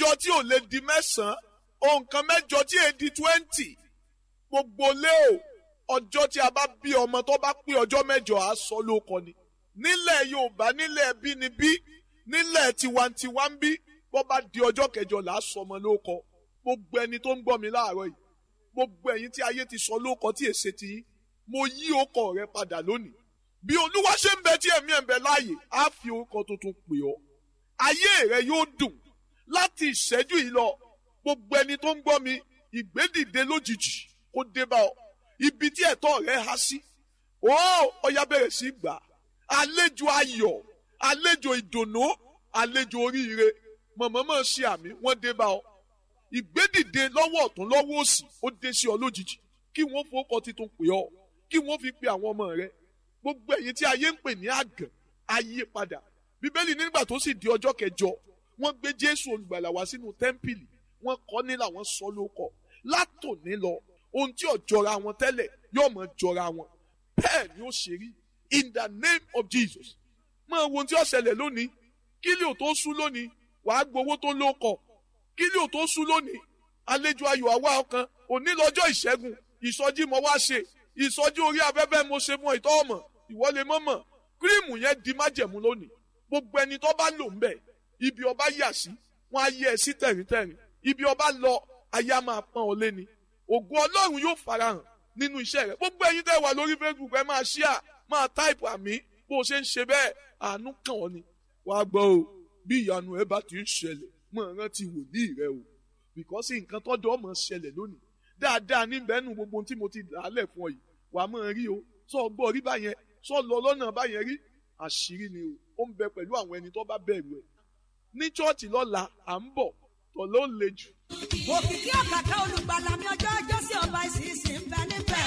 mẹ́jọ tí ò lè di mẹ́sàn-án ohun kan mẹ́jọ tí èè di twenty gbogbo lé o ọjọ́ tí a bá bí ọmọ tó bá pé ọjọ́ mẹ́jọ á sọ lóko ni nílẹ̀ yorùbá nílẹ̀ bínibí nílẹ̀ tiwantiwa ń bí bó bá di ọjọ́ kẹjọ là á sọ ọmọ lóko gbogbo ẹni tó ń gbọ́ mi láàárọ̀ yìí gbogbo ẹ̀yin tí ayé ti sọ lóko tí èsè ti yín mo yí ọkọ rẹ padà lónìí bí olúwa ṣe ń bẹ tí ẹ̀mí ẹ̀ ń bẹ láàyè á fi orúkọ tuntun pè ọ́ ayé rẹ yóò dùn láti ìṣẹ́jú yìí lọ gbogbo ẹni tó ń gbọ́ mi ìgbédìde lójijì kó dé bá ọ ibi tí ẹ̀tọ́ rẹ há sí ó ọya bẹ̀rẹ̀ sí gbà àlejò ayọ̀ àlejò ìdùnnú àlejò oríire mọ̀mọ́mọ́ ṣe àmì wọ́n dé bá ọ ìgbédìde lọ́wọ́ ọ̀tún lọ́wọ́ òsì ó dé sí ọ lójijì kí wọ́n fowókọ titun pè ọ kí wọ́n fi pe àwọn ọmọ rẹ gbogbo ẹ̀yin tí ayé ń pè ní àgàn ayé padà bíbélì nígbà tó sì di ọjọ́ kẹjọ wọ́n gbé jésù olùgbàlà wá sínú tẹ́ḿpìlì wọ́n kọ́ nílà wọ́n sọ lóko látòní lọ ohun tí ò jọra wọn tẹ́lẹ̀ yóò mọ̀ jọra wọn bẹ́ẹ̀ ni ó ṣe rí in the name of jesus máa wo ohun tí ó ṣẹlẹ̀ lónìí kí lè ò tó sú lónìí wàá gbowó tó lóko kí lè ò tó sú lónìí àlejò ayọ̀ àwa ọkàn òní lọ́jọ́ ìṣẹ́gun ìsọjí mo wá ṣe ìsọjí orí afẹ́fẹ́ mo ṣe fún ìtọ́ ọmọ ìwọlé mọ́mọ́ kírìmù yẹn di májẹ̀mú lónìí gbogbo ẹni tó bá lò ń bẹ̀ ibi ọba yà sí wọn á yẹ ẹ sí tẹ̀ríntẹ̀rín ibi ọba lọ ayé á máa pọ́n ọ léni ògo ọlọ́run yóò farahàn nínú iṣẹ́ rẹ̀ gbogbo ẹ̀yin tẹ́ wà lórí facebook ẹ máa ṣíà máa táìpù àmì bó o ṣe ń ṣe bẹ́ẹ̀ àánú kàn ọ́ ni wàá gbọ́ o bí ìyanu ẹ bá ti ń ṣẹlẹ̀ mọ̀ ọ́n rántí wòlíì rẹ o bìkọ́sì nǹkan tọ́jọ́ ọmọ ṣẹlẹ̀ lónìí dáadáa níbẹ̀ nù gbogbo tí mo ti dàálẹ̀ fún ọ yìí wàá mọ̀ rí o sọ gbọ́ rí báyẹn sọ lọ lọ́nà báyẹn rí àṣírí ni o ó ń bẹ pẹ̀lú àwọn ẹni tó bá bẹ̀rù ẹ̀ ní chọ́ọ̀chì lọ́la à ń bọ̀ tọ̀ ló le jù. òkìkí ọ̀kàkà olùgbàlà mi ọjọ́ ọjọ́ sí ọba ìsinsìn ń bẹ níbẹ̀.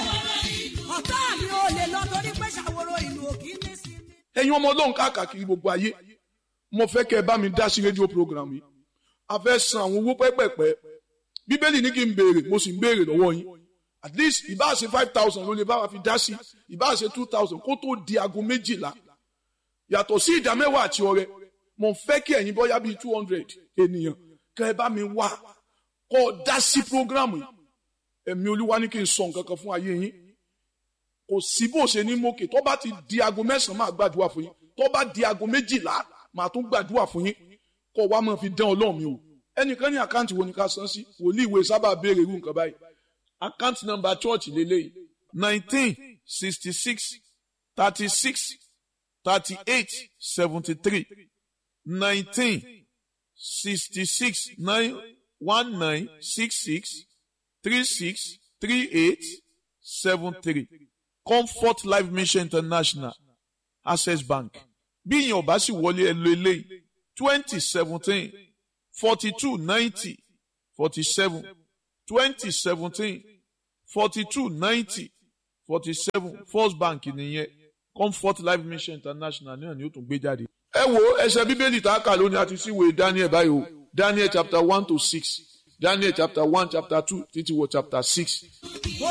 ọ̀tá mi ò lè lọ torí pé ṣàwòrò ìlú òkì ní sí mi. ẹ̀yin ọmọ ọlọ́run káàkiri gbogbo ayé mo fẹ́ kẹ́ ẹ bá mi dá sí rédíò program yìí a fẹ́ san àwọn owó pẹ́pẹ́pẹ́ bíbélì ní kí n béèrè mo sì ń béèrè lọ́wọ́ yín at least ìbá ṣe five thousand ló lè bá wa fi dá sí ìbá ṣe two thousand kó tó di aago méjìlá yàtọ̀ sí ìdá mẹ́wàá àti ọrẹ mo fẹ́ kí ẹ̀yin bọ́yá bíi two hundred ènìyàn kẹ́ ẹ bá mi wá kọ́ ọ dá sí programu yìí ẹ̀mí olúwa ní kí n sọ nǹkan kan fún ayé yín kò sí bó ṣe ní mókè tó bá ti di aago mẹ́sàn-án máa gbàdúrà fún yín tó bá di aago méjìlá máa tún gbàdúrà fún yín kọ́ wa máa fi dán ọlọ́run mi o ẹnìkan ní àkáǹtì wo ni ká san sí wòlíì ìwé sábà béèrè irú nǹkan báyìí àkáǹtì nọ́mbà church lélẹ́yìí nineteen sixty six thirty six thirty eight seventy three nineteen sixty six nine one nine six six three six three eight seven three comfort life mission international access bank bí ìyẹn ò bá sì wọlé ẹ lo eléyìí twenty seventeen forty two ninety forty seven twenty seventeen forty two ninety forty seven first bank nìyẹn comfort life mission international náà ni ó tún gbé jáde. ẹ wo ẹsẹ bíbélì tá a kà lónìí àti síwèé daniel báyìí o daniel chapter one to six daniel chapter one chapter two títí wọ chapter six